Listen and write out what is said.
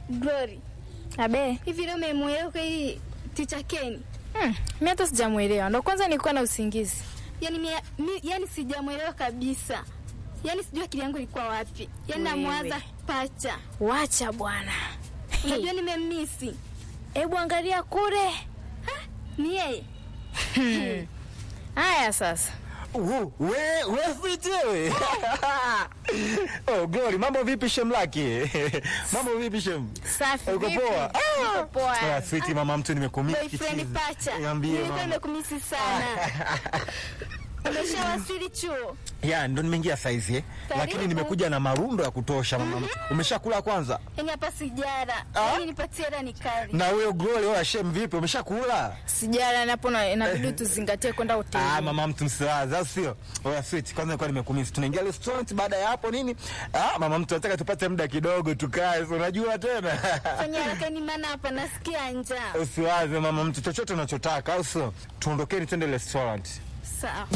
Glory, Abe, hivi leo umemwelewa kweli ticha Ken? hmm, mi hata sijamwelewa, ndo kwanza nilikuwa na usingizi. Yaani mi, mi, yani sijamwelewa kabisa. Yaani sijui akili yangu ilikuwa wapi. Yaani Wewe. namwaza pacha. Wacha bwana. Unajua nimemmisi. Hebu angalia kule. Ni yeye. Haya sasa, Uh, we we fiti wewe. oh, Glory, mambo vipi shem laki? mambo vipi shem? safi Uko vipi? poa? Niko poa. Ah, sweetie mama mtu nimekumisi. Boyfriend pacha. Niambie Nilikuwa mama. nimekumisi sana. Umeshawasili chuo? Ya, ndo nimeingia saizi eh. Karibu. Lakini nimekuja na marundo ya kutosha mama mtu. Umeshakula kwanza? Yaani hapa sijara. Ah? Yaani nipatie hela nikali. Na wewe Glory, wewe shem vipi? Umeshakula? Sijala napo na inabidi tuzingatie kwenda Ah, hoteli. mama mtu msiwaza, au sio? Oya sweet, kwanza nilikuwa nimekumisi. Tunaingia restaurant baada ya hapo nini? Ah, mama mtu nataka tupate muda kidogo tukae. si Unajua tena. Fanya haraka ni maana hapa nasikia njaa. Usiwaze mama mtu chochote unachotaka, au sio? Tuondokeni twende restaurant. Sawa.